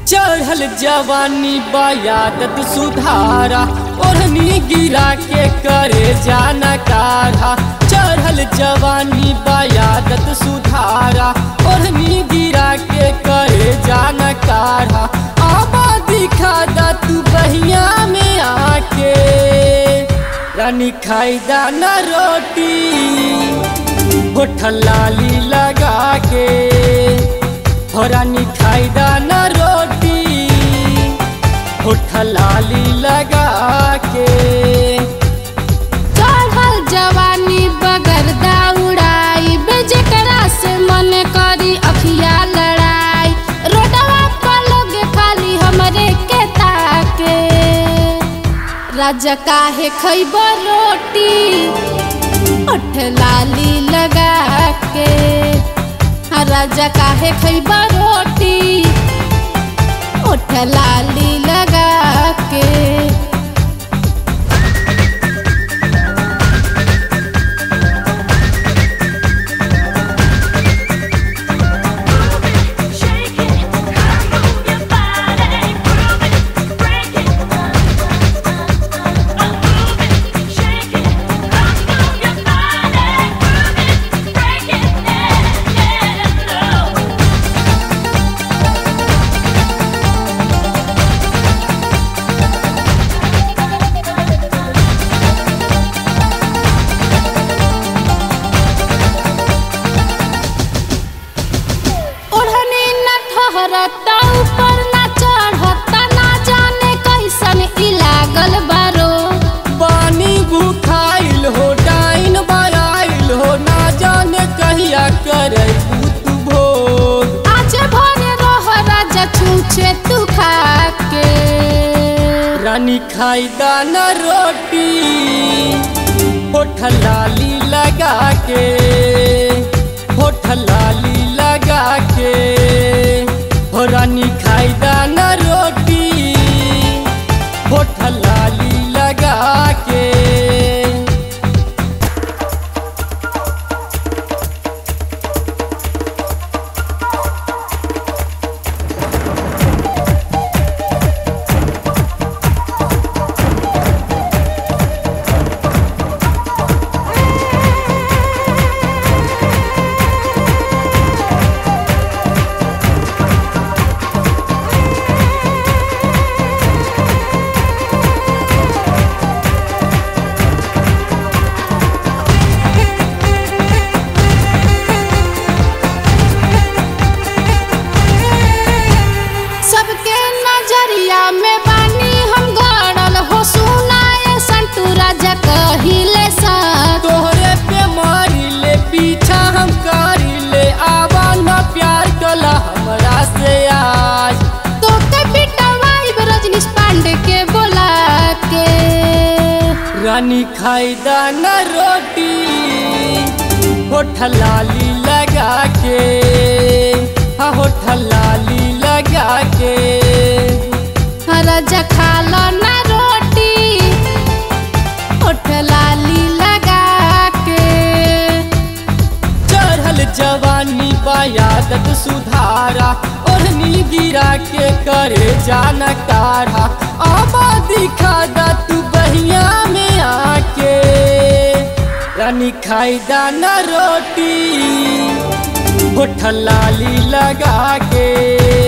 चढ़ल जवानी बयादत सुधारा ओढ़नी गिरा के करे जाना काढ़ा चढ़ल जवानी बयादत सुधारा ओढ़नी गिरा के करे जाना काढ़ा आबा दिखा दा तू बहिया में आके रानी खाई दाना रोटी होठल लाली लगा के हो रानी खाई दाना रोटी होठल लाली लगा के चढ़ल जवानी बगर दौड़ाई बेजकरा से मन करी अखिया लड़ाई रोडवा पर लोग खाली हमरे के ताके राजा काहे खैब रोटी ओठ लाली लगा के हाँ, राजा काहे खैब रोटी ओठ लाली लगा के Shake it, move your body, groove it, break it. Move it, shake it, move your body, groove it, break it. Yeah, yeah, ओढ़नी न ठहरता ऊपर न चढ़ता ना जाने कैसन ई लागल बारो पानी भूखाइल हो डाइन बराइल हो ना जाने कहिया करे तू भोग आज भरे रह राजा छूछे तू खा के रानी खाई दाना रोटी होठल लाली लगा के होठल लाली लगा के हो रानी खाई दाना रोटी होठल लाली लगा के सबके नजरिया में बानी हम गड़ल हो सुनाए संतू राजा कहिले सा तोहरे पे मारी ले पीछा हम करी ले आवा ना प्यार कला हमरा से आज तो के पिटवाई रजनीश पांडे के बोला के रानी खाई दाना रोटी होठल लाली लगा के हाँ होठल लाली लगा के हाँ, राजा खा लो ना रोटी ओठ लाली लगा के चढ़ल जवानी बयादत सुधारा ओढ़नी गिरा के करे जाना काढ़ा आबा दिखा दा तू बहिया में आके रानी खाई दाना रोटी होठल लाली लगा के